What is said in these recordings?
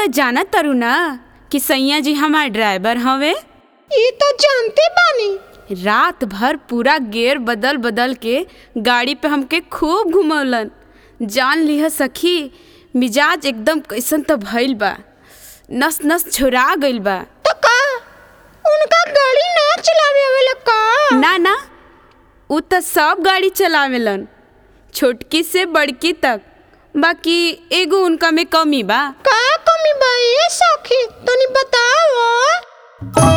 त जाना तारू ना कि सैया जी हमार ड्राइवर हवे ई तो जानते बानी रात भर पूरा गेयर बदल बदल के गाड़ी पे हमके खूब घुमौलन जान लिह सखी मिजाज एकदम कैसन त भइल बा नस नस छोरा गइल बा तो का उनका गाड़ी ना चलावे आवेला का ना ना उ त सब गाड़ी चलावेलन छोटकी से बड़की तक बाकी एगो उनका में कमी बा का कमी बा ए सखी तनी बताओ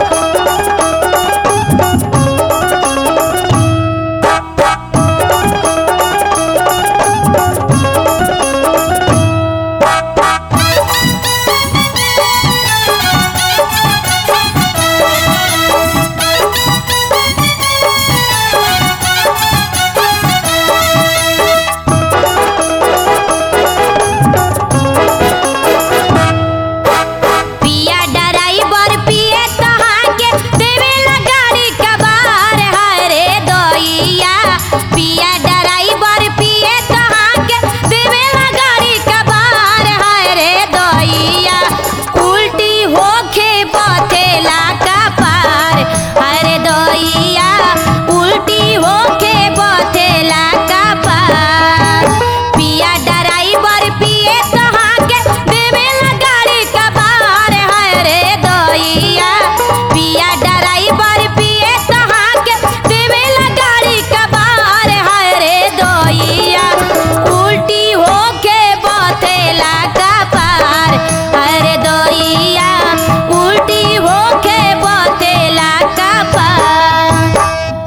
पिया ड्राइवर पिए तहां के देवेला गाड़ी कबार हाय रे दोइया पिया ड्राइवर पिए तहां के देवेला गाड़ी कबार हाय रे दोइया उल्टी होके बथेला का पार हाय रे दोइया उल्टी होके बथेला का पार पिया ड्राइवर पिए तहां के देवेला गाड़ी कबार हाय रे दोइया पिया ड्राइवर पिए तहां के देवेला गाड़ी कबार हाय रे दोइया उल्टी होके बथेला का पार हाय रे दोइया उल्टी होके बथेला का पार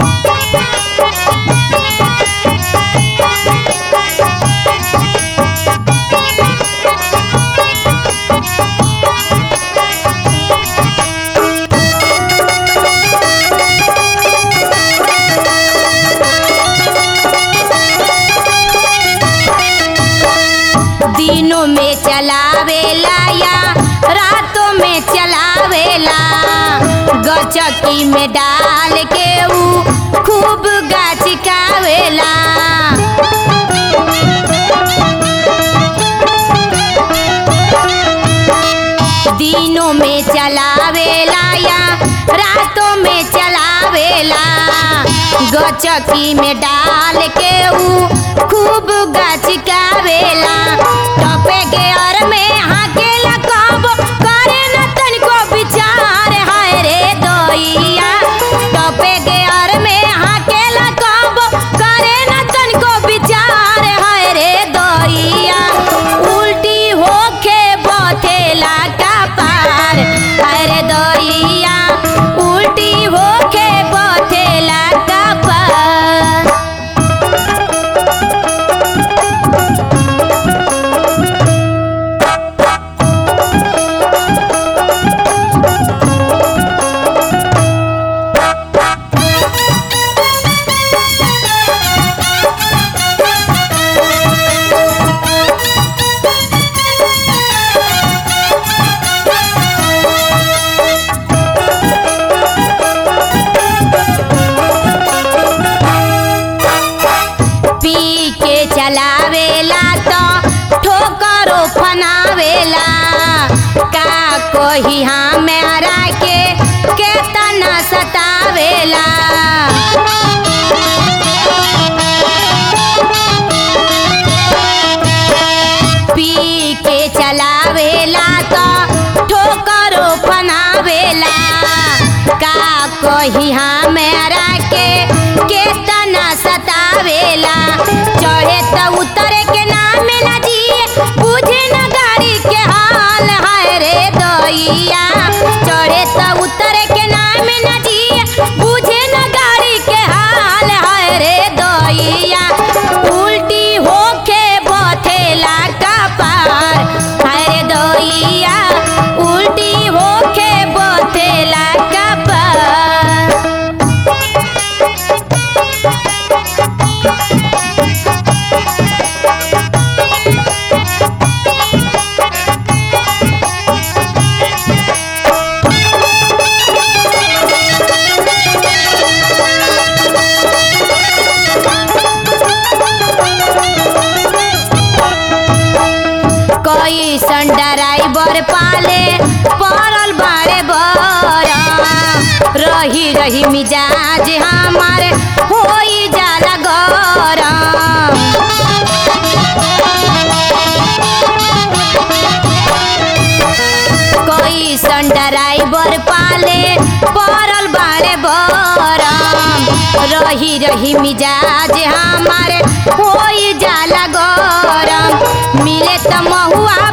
दिनों में चलावेला या रातों में चलावेला गचकी में डाल के ऊ खूब गाचिकावेला दिनों में चलावेला या रातों में चलावेला गचकी में डाल के ऊ खूब गचकावेला टपे के और में हाकेला कब करे न तनिको विचार हाय रे दोइया टपे के और में हाकेला कब करे न तनिको विचार हाय रे दोइया उल्टी होके बथेला का पार हाय रे दोइया उल्टी होके बथेला का पार पी के चलावेला तो ठोकरो फनावेला का कोही हमारा के केतना सतावेला पी के चलावेला तो ठोकरो फनावेला का कोही हमारा के केतना सतावेला चढ़े त उतरे के नाम न जिए बुझे न गाड़ी के हाल हाय रे दोइया चढ़े त उतरे के नाम न जिए बुझे न गाड़ी के हाल हाय रे दोइया उल्टी होके बथेला का पार हाय रे दोइया उल्टी होके बथेला का पार रही मिजाज हमार होई जाला गरम कैसन ड्राइवर पाले पड़ल बाड़े बरम रही रही मिजाज हमारे होई जाला गरम मिले त महुआ